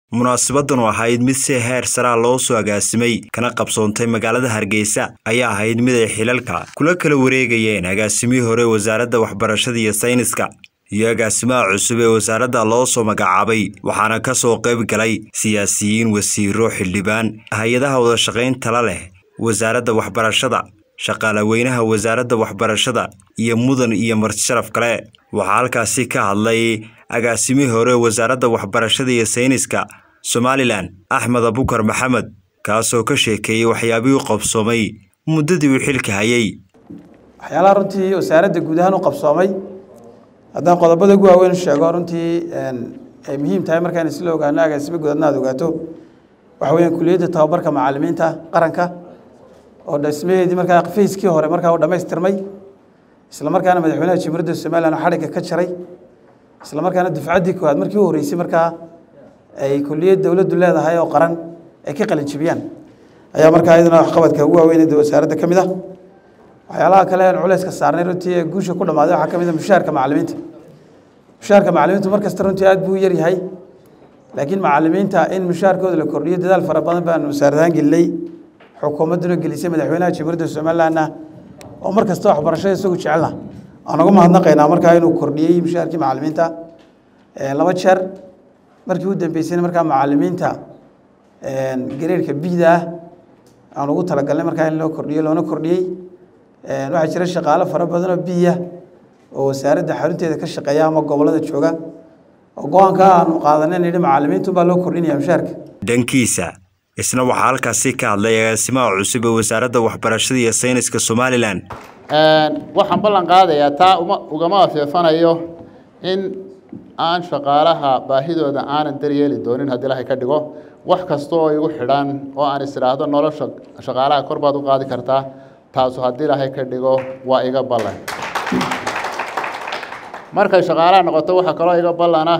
munaasabaddan oo ahayd mid si heer saraa loo soo agaasimay kana qabsoontay magaalada hargeysa ayaa ahayd mid ay xilalka kula kala wareegayeen agaasimihii hore wasaaradda waxbarashada iyo sayniska iyo agaasimaha cusub ee wasaaradda loo soo magacaabay waxaana ka soo qayb galay siyaasiyiin wasiiro xildhibaan hay-adaha wadashaqayntala leh wasaaradda waxbarashada shaqaalaweynaha wasaaradda waxbarashada iyo mudan iyo martisharaf kale waxaa halkaasi ka hadlay agaasimihii hore wasaaradda waxbarashada iyo sayniska somalilan axmed abukar maxamed kaasoo ka sheekeeyey waxyaabihii qabsoomay muddadii uu xilka hayay waxyaalaha runtii wasaaradda guud ahaan u qabsoomay haddaan qodobada ugu waaweyn sheego runtii ay muhiim tahay markaan isla ogaano agaasimo guud adna aad ogaato waxa weeyaan kuliyadda tababarka macallimiinta qaranka oo dhismaheedii markaa fayskii hore markaa u dhammaystirmay isla markaana madaxweynaha jamhuuriyadda somalilan oo xadhigga ka jaray isla markaana dufcaddii koowaad markii u horreysay markaa ay kuliyad dowladdu leedahay oo qaran ay ka qalin jibiyaan ayaa markaa iyaduna waxqabadka ugu waaweynada wasaaradda ka mid ah waxyaalaha kale aan culayska saarnay runtii ee guusha ku dhammaaday waxaa ka mid ah mushaharka macallimiinta mushaharka macallimiintu mar kasta runtii aad buu u yar yahay laakiin macallimiinta in mushaharkooda la kordhiyo dadaal fara badan baan wasaaradahaan gelinay xukuumadduna gelisay madaxweynaha jamhuuriyadda somalilandna oo mar kasta waxbarashada isagu jecelna aan uga mahadnaqaynaa markaa inuu kordhiyey mushaharkii macallimiinta laba jeer markii u dambeysayna markaa macallimiinta gareerka bida ah aan ugu talagalnay markaa in loo kordhiyo loona kordhiyey waxaa jira shaqaalo fara badan oo biya oo wasaaradda xarunteeda ka shaqeeya ama gobollada jooga oo go-aanka aanu qaadanay nidhi macallimiintu baa loo kordhinaya mushaharka dhankiisa isna waxaa halkaasi ka hadlay agaasimaha cusub ee wasaaradda waxbarashada iyo sayniska somalilan waxaan ballan qaadayaa taa uma ugama afeefanayo in aan shaqaalaha baahidooda aanan daryeeli doonin haddii ilaahay ka dhigo wax kasta oo igu xidhan oo aan is idhaahdo nolosha shaqaalaha kor baad u qaadi kartaa taasu haddii ilaahay ka dhigo waa iga ballan markay shaqaalaha noqoto waxaa kaloo iga ballana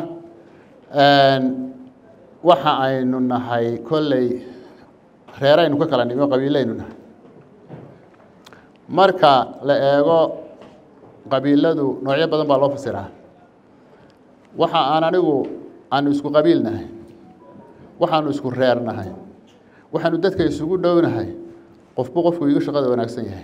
waxa aynu nahay kolley reeraynu ka kala nimo qabiilaynu nahay marka la eego qabiiladu noocyo badan baa loo fasiraa waxa aan anigu aanu isku qabiil nahay waxaanu isku reer nahay waxaanu dadka isugu dhownahay qofbu qofku igu shaqada wanaagsan yahay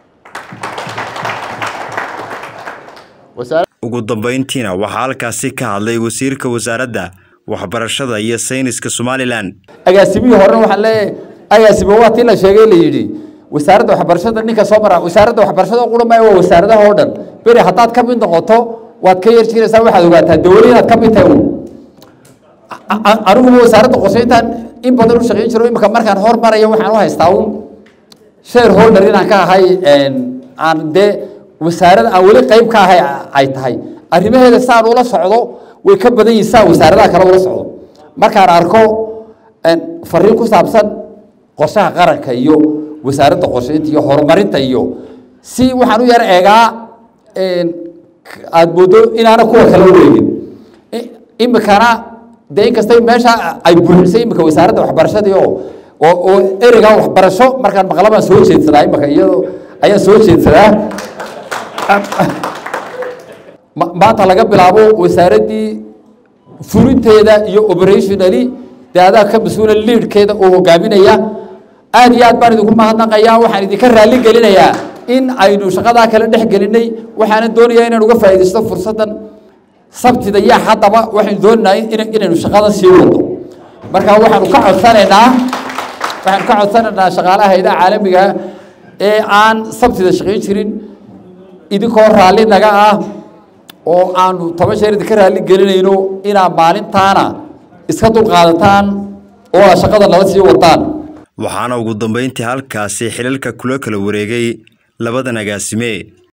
ugu dambeyntiina waxaa halkaasi ka hadlay wasiirka wasaaradda waxbarashada iyo sayniska somalilan agaasimihii horena waxaan leeyahay agaasimo waa tii la sheegay la yidhi wasaaradda waxbarashada ninka soo mara wasaaradda waxbarashada qura maayo waa wasaaradaha oo dhan beri haddaad ka mid noqoto waad ka yarjiraysaa waxaad ogaataa dowlad inaad ka mid tahay un aniguba wasaaradda qorsheyntaan in badan u shaqeyn jiro imika markaan hormaraya waxaan u haystaa un share holder inaan ka ahay aan dee wasaarada aan weli qayb ka ahay ay tahay arrimaheeda saan ula socdo way ka badan yihin saa wasaaradaha kale ula socdo markaan arko fariin ku saabsan qorshaha qaranka iyo wasaaradda qorsheynta iyo horumarinta iyo si waxaan u yar eegaa aada moodo inaana kuwa kala wareegin imikana dee inkasta meesha ay buuxisay imika wasaaradda waxbarashadii oo oo oo ereyga waxbarasho markaan maqla baan soo jeedsadaa imika iyadoo ayaan soo jeedsadaa maanta laga bilaabo wasaaraddii fulinteeda iyo operationally dee adaa ka mas-uula liidhkeeda oo hogaaminaya aad iyo aad baan idinku mahadnaqayaa waxaan idinka raalli gelinayaa in aynu shaqadaa kala dhex gelinay waxaanan doonayaa inaan uga faa'iidaysto fursaddan sabtida iyo haddaba waxaynu doonaynaa inaynu shaqadan sii wadno marka waxaanu ka codsanaynaa waxaanu ka codsanaynaa shaqaalaha hayadaha caalamiga ee aan sabtida shaqayn jirin idinkoo raalli naga ah oo aanu toban sheer idinka raalli gelinayno inaad maalintaana iska dulqaadataan oo aad shaqada nala sii wadaan waxaana ugu dambeyntii halkaasi xilalka kula kala wareegay labadan agaasime